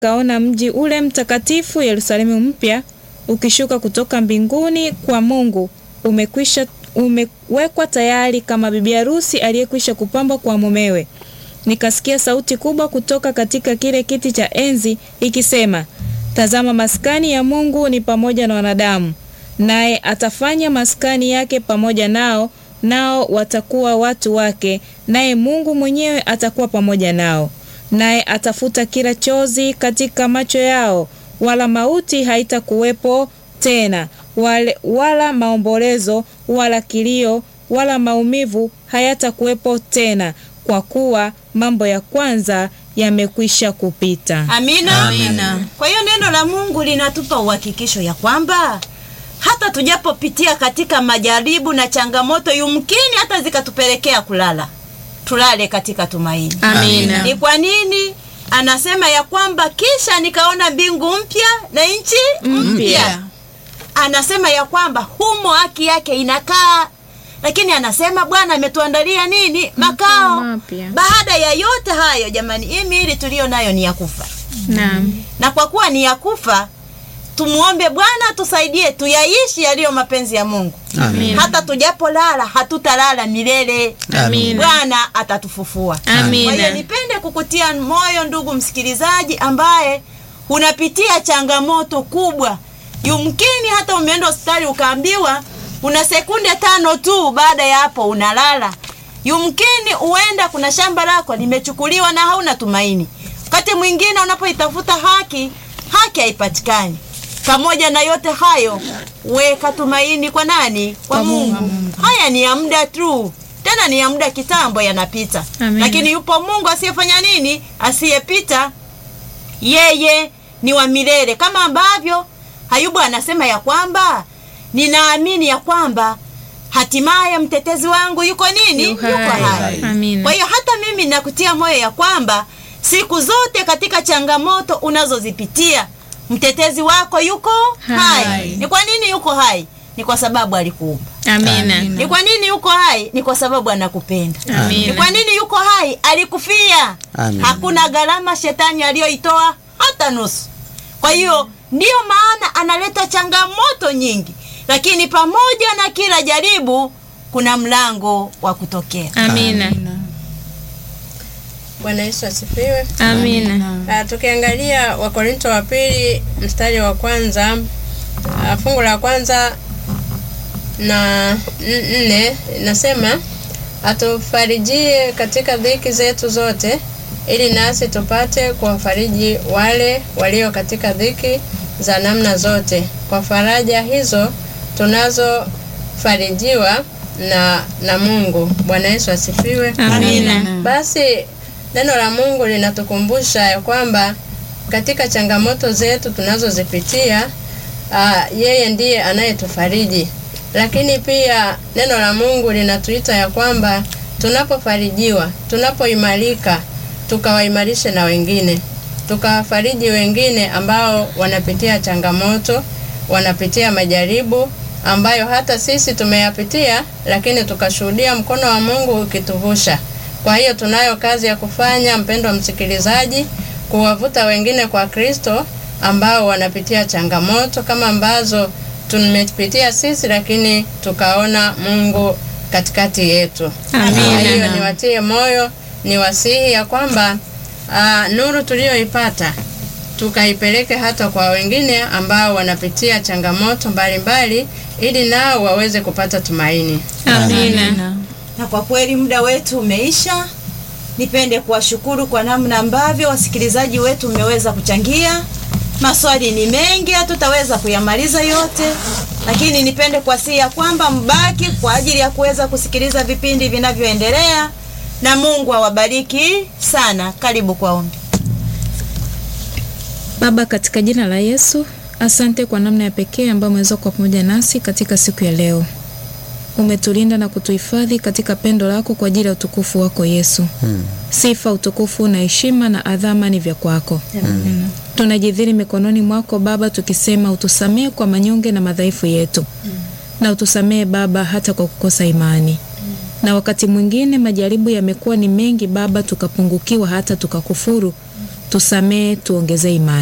kaona mji ule mtakatifu Yerusalemu mpya ukishuka kutoka mbinguni kwa Mungu, umekwisha umewekwa tayari kama bibi harusi aliyekwisha kupambwa kwa mumewe. Nikasikia sauti kubwa kutoka katika kile kiti cha enzi ikisema, tazama, maskani ya Mungu ni pamoja na wanadamu, naye atafanya maskani yake pamoja nao, nao watakuwa watu wake, naye Mungu mwenyewe atakuwa pamoja nao. Naye atafuta kila chozi katika macho yao, wala mauti haitakuwepo tena, wale, wala maombolezo wala kilio wala maumivu hayatakuwepo tena, kwa kuwa mambo ya kwanza yamekwisha kupita. Amina. Amina. Kwa hiyo neno la Mungu linatupa uhakikisho ya kwamba hata tujapopitia katika majaribu na changamoto, yumkini hata zikatupelekea kulala, tulale katika tumaini. Amina. Ni kwa nini anasema ya kwamba kisha nikaona mbingu mpya na nchi mpya? Anasema ya kwamba humo haki yake inakaa, lakini anasema Bwana ametuandalia nini? Makao. mapya. Baada ya yote hayo, jamani, hii miili tuliyo nayo ni ya kufa, Naam. na kwa kuwa ni ya kufa, tumuombe Bwana tusaidie tuyaishi yaliyo mapenzi ya Mungu. Amina. Hata tujapolala hatutalala milele. Amina. Bwana atatufufua. Amina. Kwa hiyo nipende kukutia moyo ndugu msikilizaji, ambaye unapitia changamoto kubwa. Yumkini hata umeenda hospitali ukaambiwa una sekunde tano tu, baada ya hapo unalala. Yumkini huenda kuna shamba lako limechukuliwa na hauna tumaini. Wakati mwingine unapoitafuta haki, haki haipatikani. Pamoja na yote hayo, weka tumaini kwa nani? Kwa, Mungu. Haya ni ya muda tu, tena ni ya muda kitambo, yanapita. Amen. Lakini yupo Mungu asiyefanya nini? Asiyepita. Yeye ni wa milele, kama ambavyo Ayubu anasema ya kwamba ninaamini ya kwamba hatimaye mtetezi wangu yuko nini? Yu hai. Yuko hai. Amina. Kwa hiyo hata mimi nakutia moyo ya kwamba siku zote katika changamoto unazozipitia mtetezi wako yuko hai. Hai. Ni kwa nini yuko hai? Ni kwa sababu alikuumba. Amina. Ni kwa nini yuko hai? Ni kwa sababu anakupenda. Amina. Ni kwa nini yuko hai? Alikufia. Amina. Hakuna gharama shetani aliyoitoa hata nusu. Kwa hiyo ndiyo maana analeta changamoto nyingi, lakini pamoja na kila jaribu kuna mlango wa kutokea. Amina. Bwana Yesu asifiwe. Amina. Ah, tukiangalia Wakorinto wa pili mstari wa kwanza ah, fungu la kwanza na n- nne nasema atufarijie katika dhiki zetu zote, ili nasi tupate kuwafariji wale walio katika dhiki za namna zote, kwa faraja hizo tunazofarijiwa na na Mungu. Bwana Yesu asifiwe. Amina. Basi neno la Mungu linatukumbusha ya kwamba katika changamoto zetu tunazozipitia, ah, yeye ndiye anayetufariji. Lakini pia neno la Mungu linatuita ya kwamba tunapofarijiwa, tunapoimarika, tukawaimarishe na wengine, tukawafariji wengine ambao wanapitia changamoto, wanapitia majaribu ambayo hata sisi tumeyapitia, lakini tukashuhudia mkono wa Mungu ukituvusha. Kwa hiyo tunayo kazi ya kufanya, mpendwa msikilizaji, kuwavuta wengine kwa Kristo ambao wanapitia changamoto kama ambazo tumepitia sisi, lakini tukaona Mungu katikati yetu. Amina. Kwa hiyo niwatie moyo, niwasihi ya kwamba aa, nuru tuliyoipata tukaipeleke hata kwa wengine ambao wanapitia changamoto mbalimbali, ili nao waweze kupata tumaini. Amina. Na kwa kweli muda wetu umeisha. Nipende kuwashukuru kwa namna ambavyo wasikilizaji wetu mmeweza kuchangia. Maswali ni mengi, hatutaweza kuyamaliza yote, lakini nipende kuwasihi ya kwamba mbaki kwa ajili ya kuweza kusikiliza vipindi vinavyoendelea, na Mungu awabariki sana. Karibu kwa ombi. Baba, katika jina la Yesu, asante kwa namna ya pekee ambayo umeweza kuwa pamoja nasi katika siku ya leo. Umetulinda na kutuhifadhi katika pendo lako kwa ajili ya utukufu wako Yesu. Sifa, utukufu na heshima na adhama ni vya kwako. Tunajidhiri mikononi mwako Baba, tukisema utusamehe kwa manyonge na madhaifu yetu, na utusamehe Baba hata kwa kukosa imani. Na wakati mwingine majaribu yamekuwa ni mengi Baba, tukapungukiwa hata tukakufuru tusamee, tuongezee imani.